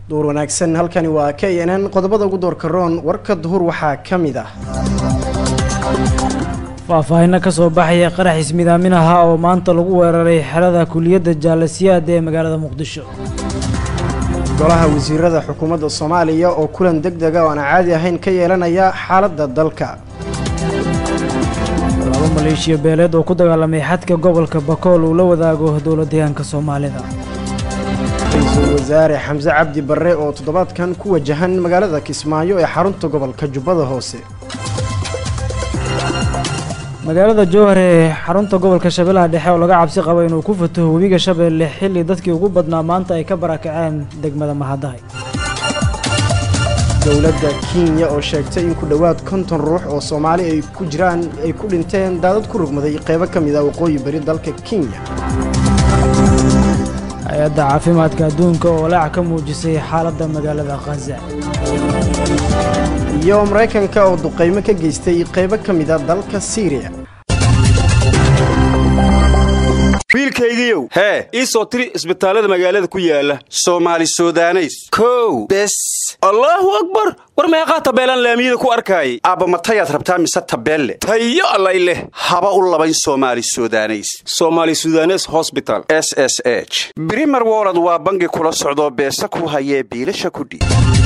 duur wanaagsan halkani waa k n n qodobada ugu doorka roon warka duhur waxaa ka mid ah faahfaahinno ka soo baxaya qarax ismidaamin ahaa oo maanta lagu weeraray xerada kuliyadda jaalasiyaad ee magaalada muqdisho golaha wasiirada xukuumadda soomaaliya oo kulan deg dega oo aan caadi ahayn ka yeelanaya xaaladda dalka laba maleeshiya beeleed oo ku dagaalamay xadka gobolka bakool uu la wadaago dowla deegaanka soomaalida ra-iisul wasaare xamse cabdi barre oo toddobaadkan ku wajahan magaalada kismaayo ee xarunta gobolka jubbada hoose magaalada jowhar ee xarunta gobolka shabeellaha dhexe oo laga cabsi qabo inuu ku fataho webiga shabeelle xilli dadkii ugu badnaa maanta ay ka barakaceen degmada mahadahay dowladda kenya oo sheegtay in ku dhowaad konton ruux oo soomaali ay ku jiraan ay ku dhinteen daadad ku rugmaday qeybo ka mid ah waqooyi bari dalka kenya hay-adda caafimaadka adduunka oo laac ka muujisay xaaladda magaalada khaza iyo maraykanka oo duqaymo ka geystay qeybo ka mid a dalka siiriya wiilkaygiiow hee ii soo tiri isbitaallada magaalada ku yaala soomaali sudaneys kow bes allaahu akbar war meeqaa tabeelaan laamiyada ku arkaayay aabba matayaad rabtaa mise tabeelle tayo allay leh haba u labayn soomaali sudaneys soomaali sudanes hosbital s s h brimer wolod waa bangi kula socdoo beesa ku hayee biilasha kudhiib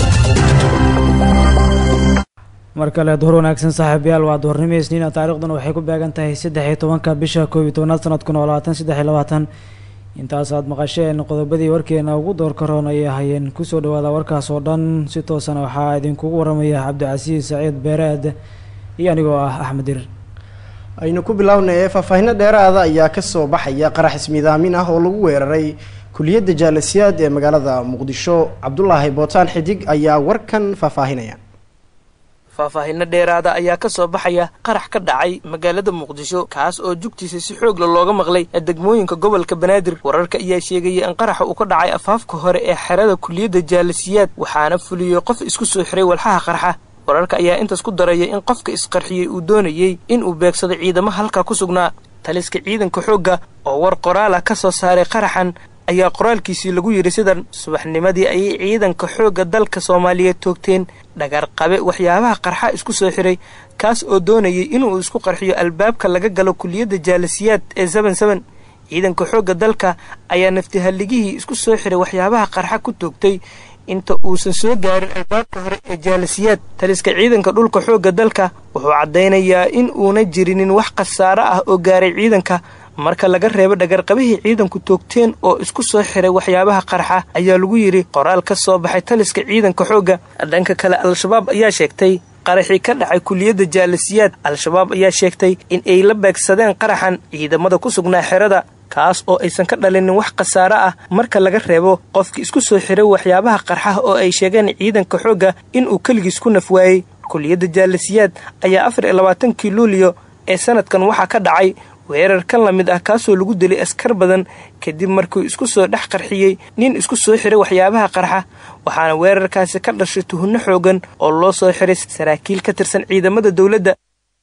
mar kale duhur wanaagsan saaxiibayaal waa duhurnimo isniina taariikhduna waxay ku beegan tahay saddex iyo tobanka bisha koob iyo tobanaad sanadkuna oo labaatan saddex iyo labaatan intaas aad maqasheen qodobadii warkeena ugu doorka roon ayay ahayeen kusoo dhawaada warkaas oo dhan si toosana waxaa idinkugu waramaya cabdicasiis saciid beereed iyo anigoo ah axmed dirir aynu ku bilownay faahfaahinno dheeraada ayaa kasoo baxaya qarax ismiidaamin ah oo lagu weeraray kuliyadda jaalasiyaad ee magaalada muqdisho cabdulaahi bootaan xidig ayaa warkan faahfaahinaya faahfaahinno dheeraada ayaa ka soo baxaya qarax ka dhacay magaalada muqdisho kaas oo jugtiisa si xoogla looga maqlay degmooyinka gobolka banaadir wararka ayaa sheegaya in qaraxa uu ka dhacay afaafka hore ee xerada kuliyadda jaalasiyaad waxaana fuliyey qof isku soo xiray walxaha qarxa wararka ayaa intaas ku daraya in qofka isqarxiyey uu doonayey inuu beegsado ciidamo halkaa ku sugnaa taliska ciidanka xoogga oo war qoraal ah ka soo saaray qaraxan ayaa qoraalkiisii lagu yidhi sidan subaxnimadii ayay ciidanka xoogga dalka soomaaliyeed toogteen dhagarqabe waxyaabaha qarxa isku soo xiray kaas oo doonayay inuu isku qarxiyo albaabka laga galo kuliyadda jaalasiyaad ee seben seben ciidanka xoogga dalka ayaa naftihalligihii isku soo xiray waxyaabaha qarxa ku toogtay inta uusan soo gaarin albaabka hore ee jaalasiyaad taliska ciidanka dhulka xoogga dalka wuxuu caddaynayaa in uuna jirinin wax khasaaro ah oo gaaray ciidanka marka laga reebo dhagarqabihii ciidanku toogteen oo isku soo xiray waxyaabaha qarxa ayaa lagu yidhi qoraal ka soo baxay taliska ciidanka xoogga dhanka kale al-shabaab ayaa sheegtay qaraxii ka dhacay kuliyadda jaalasiyaad al-shabaab ayaa sheegtay in ay la beegsadeen qaraxan ciidamada ku sugnaa xerada kaas oo aysan ka dhalinin wax khasaaro ah marka laga reebo qofkii isku soo xiray waxyaabaha qarxaha oo ay sheegeen ciidanka xoogga inuu keligiis ku naf waayey kuliyadda jaalasiyaad ayaa afar iyo labaatankii luuliyo ee sanadkan waxaa ka dhacay weerar kan la mid ah kaasoo lagu dilay askar badan kadib markuu isku soo dhex qarxiyey nin isku soo xiray waxyaabaha qarxa waxaana weerarkaasi ka dhashay tuhunno xoogan oo loo soo xiray saraakiil ka tirsan ciidamada dowladda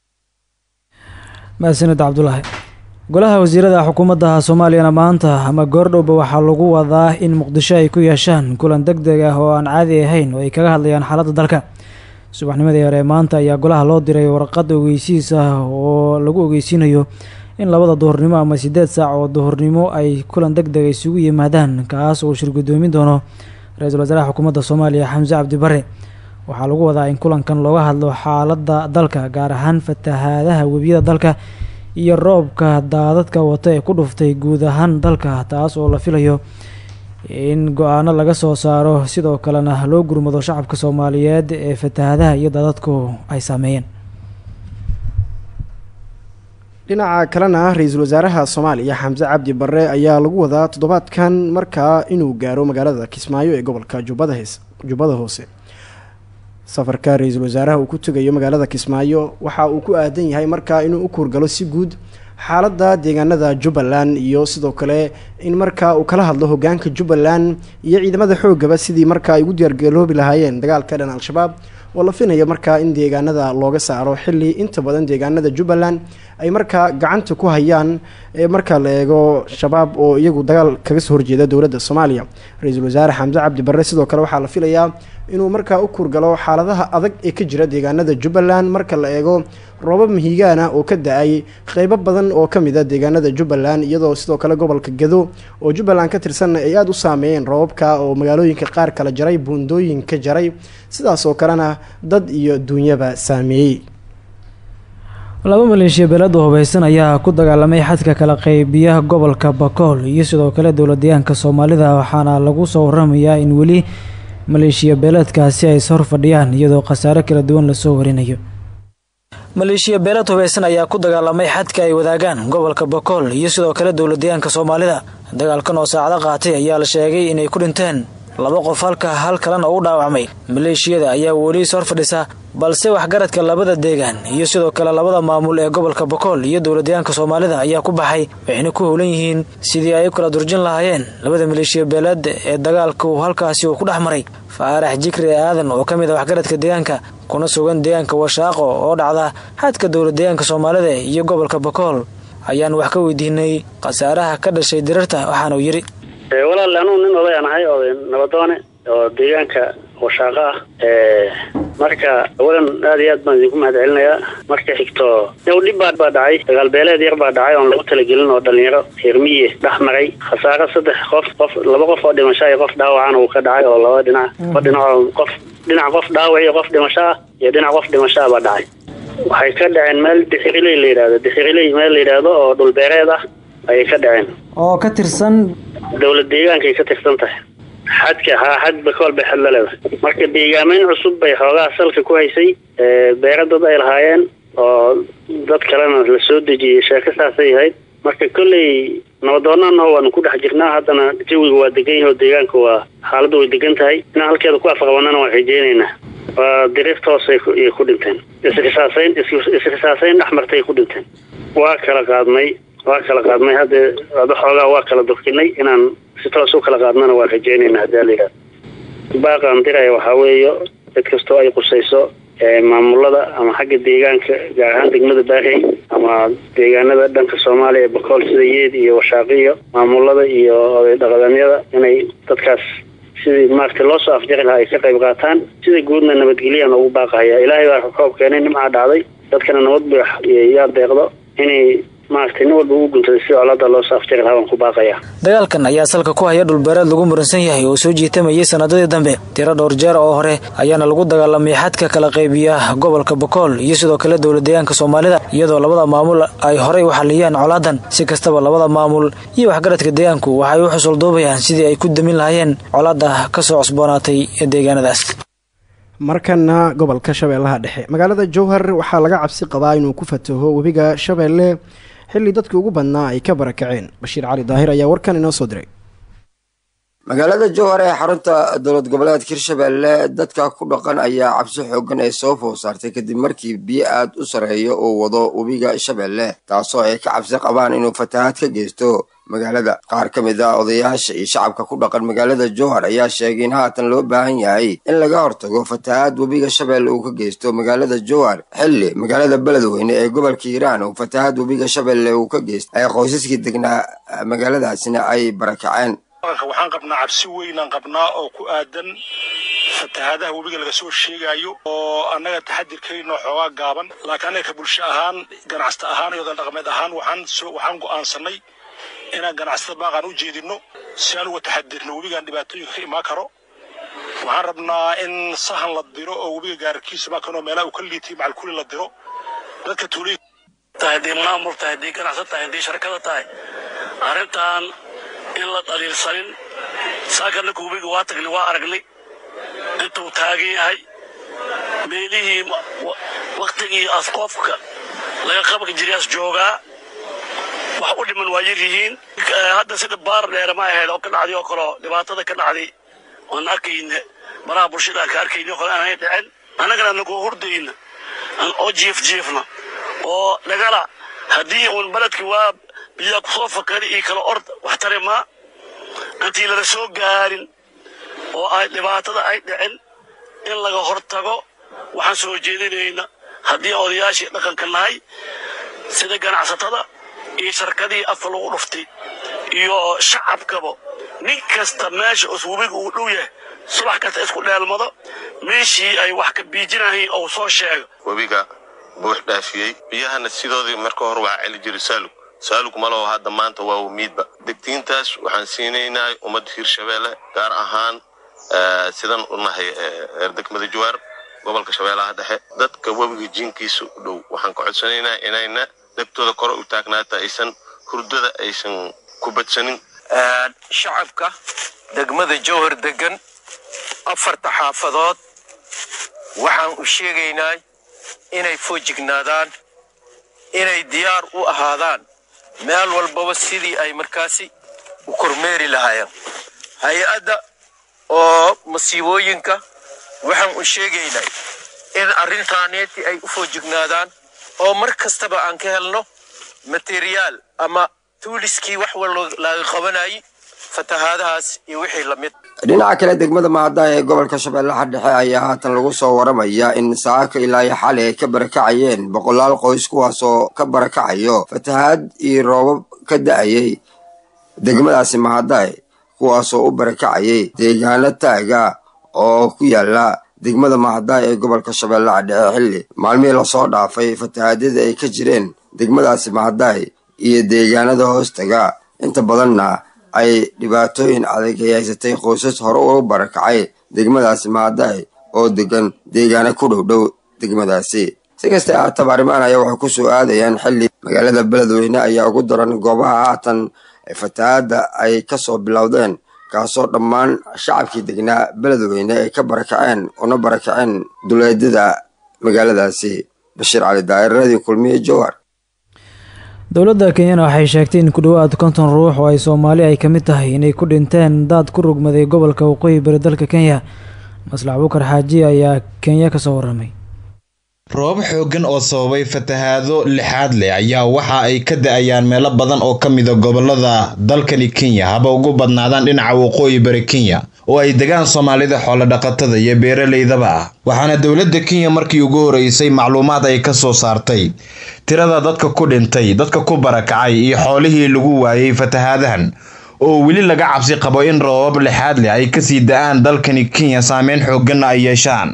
mahadsanid cabdulaahi golaha wasiirada xukuumadda soomaaliyana maanta ama goordhowba waxaa lagu wadaa in muqdisho ay ku yeeshaan kulan deg deg ah oo aan caadi ahayn oo ay kaga hadlayaan xaaladda dalka subaxnimadii hore maanta ayaa golaha loo diray warqad ogeysiis ah oo lagu ogeysiinayo in labada duhurnimo ama siddeed saac oo duhurnimo ay kulan deg deg isugu yimaadaan kaas oo shir guddoomin doono ra-iisul wasaaraha xukuumadda soomaaliya xamse cabdi bare waxaa lagu wadaa in kulankan looga hadlo xaaladda dalka gaar ahaan fatahaadaha webiyada dalka iyo roobka daadadka wata ee ku dhuftay guud ahaan dalka taas oo la filayo in go-aano laga soo saaro sidoo kalena loo gurmado shacabka soomaaliyeed ee fatahaadaha iyo daadadku ay saameeyeen dhinaca kalena ra-iisul wasaaraha soomaaliya xamse cabdi barre ayaa lagu wadaa toddobaadkan markaa inuu gaaro magaalada kismaayo ee gobolka jubbadahes jubbada hoose safarka ra-iisul wasaaraha uu ku tegayo magaalada kismaayo waxa uu ku aadan yahay markaa inuu u kuurgalo si guud xaaladda deegaanada jubbaland iyo sidoo kale in markaa uu kala hadlo hogaanka jubbaland iyo ciidamada xoogaba sidii markaa ay ugu diyaargaloobi lahaayeen dagaalka dhan al-shabaab oo la finayo markaa in deegaanada looga saaro xilli inta badan deegaanada jubbaland ay markaa gacanta ku hayaan marka la eego shabaab oo iyagu dagaal kaga soo horjeeda dowladda soomaaliya ra-iisul wasaare xamse cabdi barre sidoo kale waxaa la filayaa inuu markaa u kurgalo xaaladaha adag ee ka jira deegaanada jubbaland marka la eego roobab mihigaana oo ka da-ay qeybo badan oo ka mid a deegaanada jubbaland iyadoo sidoo kale gobolka gado oo jubbaland ka tirsanna ay aada u saameeyeen roobabka oo magaalooyinka qaar kala jaray buundooyinka jaray sidaas oo kalena dad iyo duunyaba saameeyey laba maleeshiya beelada hubeysan ayaa ku dagaalamay xadka kala qeybiyaha gobolka bakool iyo sidoo kale dowladdeegaanka soomaalida waxaana lagu soo waramayaa in weli maleeshiya beeleedkaasi ay is hor fadhiyaan iyadoo khasaare kala duwan lasoo warinayo maleeshiya beelad hubeysan ayaa ku dagaalamay xadka ay wadaagaan gobolka bakool iyo sidoo kale dowladdeegaanka soomaalida dagaalkan oo saacado qaatay ayaa la sheegay inay ku dhinteen laba qof halka hal kalena u dhaawacmay maleeshiyada ayaa weli is hor fadhisa balse waxgaradka labada deegaan iyo sidoo kale labada maamul ee gobolka bakool iyo dowladdeegaanka soomaalida ayaa ku baxay waxayna ku howlan yihiin sidii ay u kala durjin lahaayeen labada maleeshiya beeleed ee dagaalku halkaasi uu ku dhex maray faarax jikri aadan oo ka mid a waxgaradka deegaanka kuna sugan deegaanka washaaqo oo dhacda xadka dowladdeegaanka soomaalida iyo gobolka bakool ayaan wax ka weydiinay khasaaraha ka dhashay dirarta waxaanuu yidhi walaal anugu nin odayaan ahay oday nabadoone oo deegaanka washaaqa ah marka awalan aad iyo aad baan idinku mahad celinayaa marka xigto yow dhib baa baa dhacay dagaalbeeleed yar baa dhacay oon lagu talagelin oo dhalinyaro reermiye dhex maray khasaaro saddex qof qof laba qof oo dhimasho iyo qof dhaawacana uu ka dhacay oo laba dhinac laba dhinac oo qof dhinac qof dhaawac iyo qof dhimasho ah iyo dhinac qof dhimasho ah baa dhacay waxay ka dhaceen meel dixiriley la yidhahdo dixiriley meel la yidhaahdo oo dhulbeereed ah ayay ka dhaceen oo ka tirsan dowlad deegaankay ka tirsan tahay xadka haa xad bakool bay xad la leedahay marka deegaameyn cusub bay xoogaha salka ku haysay beero dad ay lahaayeen oo dad kalena la soo dejiyey sheeko saasay ahayd marka kolley nabadoonana waanu ku dhex jirnaa haddana jawiga waa degan yahay oo deegaanka waa xaaladdu way degan tahay inaan halkeeda ku afqabanana waan rajeynaynaa waa diriirta hoose ayay ku dhinteen isrisaasayn isrisaasayn dhex martay ku dhinteen waa kala qaadnay waa kala qaadnay hadda ada xoogaa waa kala durkinay inaan si toos u kala qaadnana waan rajeynaynaa hadii la yidhahdo baaqaan diraya waxaa weeyo cid kastoo ay qusayso maamulada ama xagga deegaanka gaar ahaan degmada baarey ama deegaanada dhanka soomaaliya ee bakool sida yeed iyo washaaqiyo maamulada iyo oday dhaqameedyada inay dadkaas sidii maaragtay loo soo afjari lahaa ay ka qayb qaataan sida guudna nabadgelyahan ugu baaqahaya ilaahay baa roob keenay nimcaa dhacday dadkana nabad bu yaa deeqdo inay maaragtay nin walba ugu guntaday si colada loo soo afjari lahaa waan ku baaqaya dagaalkan ayaa salka ku haya dhulbeereed lagu muransan yahay oo soo jiitamayay sanadadii dambe tiro dhowr jeer oo hore ayaana lagu dagaalamay xadka kala qaybiya gobolka bakool iyo sidoo kale dowladdeegaanka soomaalida iyadoo labada maamul ay horey u xaliyeen colaadan si kastaba labada maamul iyo waxgaradka deegaanku waxay u xusulduubayaan sidii ay ku damin lahaayeen colaada kasoo cusboonaatay deegaanadaas markana gobolka shabeellaha dhexe magaalada jowhar waxaa laga cabsi qabaa inuu ku fataho webiga shabeelle xilli dadkii ugu badnaa ay ka barakaceen bashiir cali daahir ayaa warkan inoo soo diray magaalada jowhar ee xarunta dowlad goboleedka hirshabeelle dadka ku dhaqan ayaa cabsi xoogan ee soo food saartay kadib markii biyo aad u sareeyo uu wado webiga shabeelle taasoo ay ka cabsi qabaan inuu fatahaad ka geysto magaalada qaar ka mid ah odayaasha iyo shacabka ku dhaqan magaalada jowhar ayaa sheegay in haatan loo baahan yahay in laga hortago fatahaad webiga shabeelle uu ka geysto magaalada jowhar xilli magaalada beledweyne ee gobolka hiiraan uu fatahaad webiga shabeelle uu ka geysto ay qoysaskii degnaa magaaladaasina ay barakaceen waxaan qabnaa cabsi weynaan qabnaa oo ku aadan fatahaadaha webiga laga soo sheegayo oo annaga taxadirkayno xoogaa gaaban laakiin annaga ka bulsho ahaan ganacsata ahaan iyo dhaqameed ahaan waxaan waxaan go'aansanay inaan ganacsatada baaqaan u jeedinno si aan uga taxadirno webigan dhibaatooyinka ka imaan karo waxaan rabnaa in sahan la diro oo webiga gaararkiisa maakanoo meelaha uu ka liitay macalkuli la diro dadka tuulay tahay haddii maamul tahay haddii ganacsad tahay haddii sharkada tahay arrintan in la dhaliilsanin saaka ninka webiga waa tagnay waa aragnay intuu taagan yahay meelihii waktigii asqoofka laga qabanka jiriyaas joogaa wax u dhiman waa yar yihiin hadda sida baar dheere ma ahayd oo ka dhacday oo kaleo dhibaatada ka dhacday oon arkayna baraha bulshada aan ka arkayna oo kale aanay dhicin annagana nagu hurdayna oo jiif jiifna oo dhagala haddii uun beledki waa biyaa kusoo fakari iyo kala ord wax tari maa intii lala soo gaarin oo ay dhibaatada ay dhicin in laga hortago waxaan soo jeedinayna haddii odayaashii dhaqanka nahay sida ganacsatada iyo shirkadii afka lagu dhuftay iyo shacabkaba nin kasta meesha us webiga uu dhow yahay subax kasta isku dheelmado meeshii ay wax ka biijinahayn ou soo sheego webiga buux dhaafiyey biyahana sidoodii marka hore waxaa celi jiray saalug saalug malaho hadda maanta waa wamiidba degtiintaas waxaan siinaynaa ummadda hiirshabeelle gaar ahaan sidan u nahay reer degmada jawaar gobolka shabeellaha dhexe dadka webiga jinkiisa u dhow waxaan ka codsanaynaa inayna dhegtooda kore u taagnaata aysan hurdada aysan ku badsanin shacabka degmada jowhar degan afarta xaafadood waxaan u sheegaynaa inay foojignaadaan inay diyaar u ahaadaan meel walbaba sidii ay markaasi u kormeeri lahaayeen hay-adda oo masiibooyinka waxaan u sheegaynaa in arrintaaneeti ay u foojignaadaan oo mar kastaba aan ka helno materiyaal ama tuuliskii wax walba laga qabanayay fatahaadahaas iyo wixii lamid dhinaca kale degmada mahada ee gobolka shabeellaha dhexe ayaa haatan lagu soo waramaya in saaka ilaa iyo xali ay ka barakacayeen boqolaal qoys kuwaasoo ka barakacayo fatahaad iyo roobab ka da-ayay degmadaasi mahadae kuwaasoo u barakacayay deegaano taaga oo ku yaala degmada mahadae ee gobolka shabeellaha dhexe xilli maalmihii lasoo dhaafay fatahaadyada ay ka jireen degmadaasi mahadae iyo deegaanada hoostaga inta badanna ay dhibaatooyin adag ay haysatay qoysas hore ugu barakacay degmadaasi mahadae oo degan deegaano ku dhow dhow degmadaasi si kasta haataba arrimahan ayaa waxay ku soo aadayaan xilli magaalada beledweyne ayaa ugu daran goobaha haatan fatahaadda ay kasoo bilowdeen kaasoo dhammaan shacabkii degnaa beledweyne ay ka barakaceen una barakaceen duleedyada magaaladaasi bashiir cali daa'iradii kulmiye jowhar dowladda kenyana waxay sheegtay in ku dhowaad konton ruux oo ay soomaali ay ka mid tahay inay ku dhinteen daad ku rugmaday gobolka waqooyi bari dalka kenya maslax bukar xaaji ayaa kenya kasoo waramay roobab xooggan oo sababay fatahaado lixaad leh ayaa waxa ay ka da-ayaan meelo badan oo ka mida gobolada dalkani kenya haba ugu badnaadaan dhinaca waqooyi bari kenya oo ay degaan soomaalida xoolodhaqatada iyo beeraleydaba ah waxaana dowladda kenya markii ugu horeysay macluumaad ay ka soo saartay tirada dadka ku dhintay dadka ku barakacay iyo xoolihii lagu waayey fatahaadahan oo weli laga cabsi qabo in roobab lixaad leh ay kasii da-aan dalkani kenya saameyn xoogganna ay yeeshaan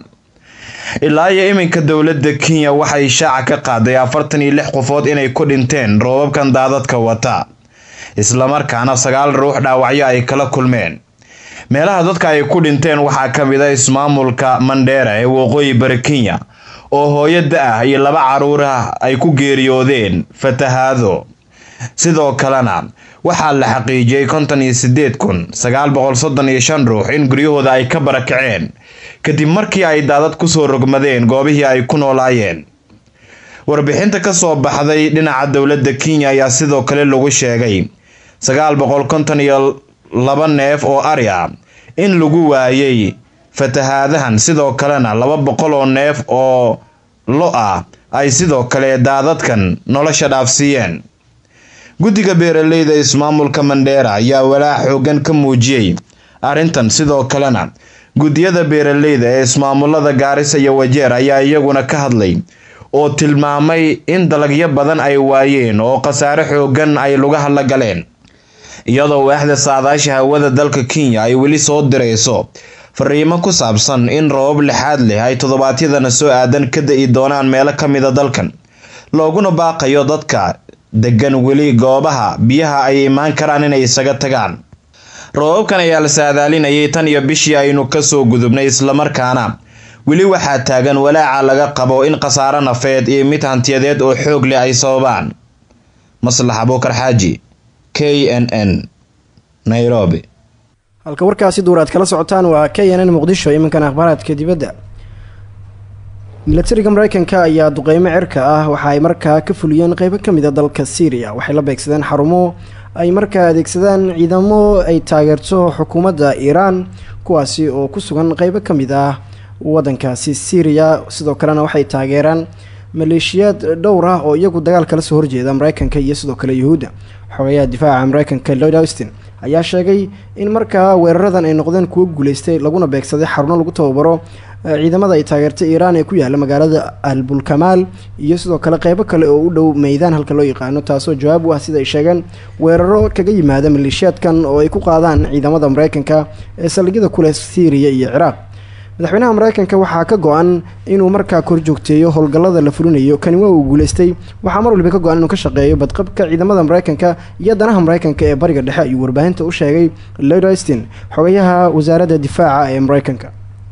ilaa iyo iminka dowladda kenya waxay shaaca ka qaaday afartan iyo lix qofood inay ku dhinteen roobabkan daadadka wata islamarkaana sagaal ruux dhaawacyo ay kala kulmeen meelaha dadka ay ku dhinteen waxaa ka mid a ismaamulka mandheera ee waqooyi bari kenya oo hooyo da-ah iyo laba caruur ah ay ku geeriyoodeen fatahaado sidoo kalena waxaa la xaqiijiyey konton iyo sideed kun sagaal boqol soddon iyo shan ruux in guryahooda ay ka barakaceen kadib markii ay daadad kusoo rogmadeen goobihii ay ku noolaayeen warbixinta kasoo baxday dhinaca dowladda kenya ayaa sidoo kale lagu sheegay sagaal boqol konton iyo laba neef oo ari ah in lagu waayey fatahaadahan sidoo kalena laba boqol oo neef oo lo ah ay sidoo kale daadadkan nolosha dhaafsiiyeen guddiga beeraleyda ismaamulka mandheera ayaa walaac xoogan ka muujiyey arrintan sidoo kalena guddiyada beeraleyda ee ismaamulada gaarisa iyo wajeer ayaa iyaguna ka hadlay oo tilmaamay in dalagyo badan ay waayeen oo khasaare xoogan ay lugaha la galeen iyadoo waaxda saadaasha hawada dalka kenya ay weli soo dirayso fariimo ku saabsan in roobab lixaad leh ay toddobaadyadana soo aadan ka da-i doonaan meelo ka mida dalkan looguna baaqayo dadka degan weli goobaha biyaha ay imaan karaan inay isaga tagaan roobabkan ayaa la saadaalinayay tan iyo bishii aynu kasoo gudubnay islamarkaana weli waxaa taagan walaaca laga qabo in khasaaro nafeed iyo mid hantiyadeed oo xoog leh ay sababaan maslax abuukar xaaji k n n nairobi halka warkaasi duur aad kala socotaan waa k n n muqdisho iminkan akhbaaraadka dibadda milatariga mareykanka ayaa duqeymo cirka ah waxa ay markaa ka fuliyeen qeybo ka mida dalka syriya waxay la beegsadeen xarumo ay markaa adeegsadaan ciidamo ay taageerto xukuumadda iiraan kuwaasi oo ku sugan qeybo ka mid ah waddankaasi syriya sidoo kalena waxay taageeraan maleeshiyaad dhowr ah oo iyagu dagaal kala soo horjeeda mareykanka iyo sidoo kale yuhuudda xogayaha difaaca mareykanka lloyd austin ayaa sheegay in markaa weeraradan ay noqdeen kuwo guuleystay laguna beegsaday xaruno lagu tababaro ciidamada ay taageertay iiraan ee ku yaala magaalada albulkamaal iyo sidoo kale qeybo kale oo u dhow meydaan halka loo yaqaano taasoo jawaab u ah sida ay sheegeen weeraro kaga yimaada maleeshiyaadkan oo ay ku qaadaan ciidamada mareykanka ee saldhigyada kuleh syriya iyo ciraaq madaxweynaha mareykanka waxaa ka go-an inuu markaa kor joogteeyo howlgallada la fulinayo kani waa uu guuleystay waxaa mar waliba ka go-an inuu ka shaqeeyo badqabka ciidamada mareykanka iyo danaha mareykanka ee bariga dhexe ayuu warbaahinta u sheegay lord austin xogayaha wasaaradda difaaca ee mareykanka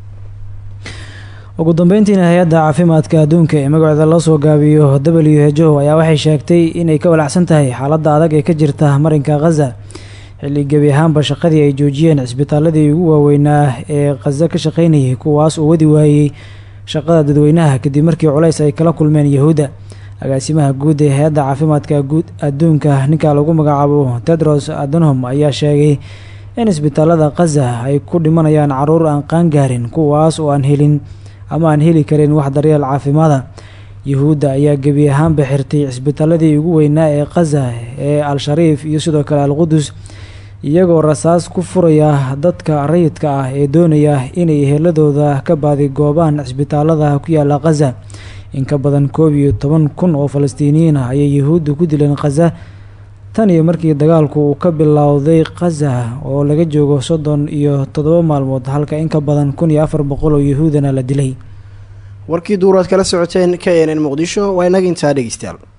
ugu dambeyntiina hay-adda caafimaadka adduunka ee magaceeda loo soo gaabiyo w h o ayaa waxay sheegtay inay ka walacsan tahay xaaladda adag ee ka jirta marinka khaza xilli gebi ahaanba shaqadii ay joojiyeen cisbitaaladii ugu waaweynaa ee khaza ka shaqaynayay kuwaas oo wadi waayey shaqada dadweynaha kadib markii culays ay kala kulmeen yahuudda agaasimaha guud ee hay-adda caafimaadka guud adduunka ninka lagu magacaabo tedros adhanom ayaa sheegay in isbitaalada khaza ay ku dhimanayaan caruur aan qaangaarin kuwaas oo aan helin ama aan heli karin wax daryeel caafimaada yuhuudda ayaa gebi ahaanba xirtay cisbitaaladii ugu weynaa ee khaza ee al-shariif iyo sidoo kale al-qudus iyagoo rasaas ku furaya dadka rayidka ah ee doonaya inay eheladooda ka baadi goobaan cisbitaalada ku yaala khaza in ka badan koob iyo toban kun oo falastiiniyiin ah ayay yuhuudda ku dileen khaza tan iyo markii dagaalku uu ka bilowday khaza oo laga joogo soddon iyo toddoba maalmood halka in ka badan kun iyo afar boqol oo yuhuudana la dilay warkii duuraad kala socoteen k n n muqdisho waa inaga intaa dhegeystayaal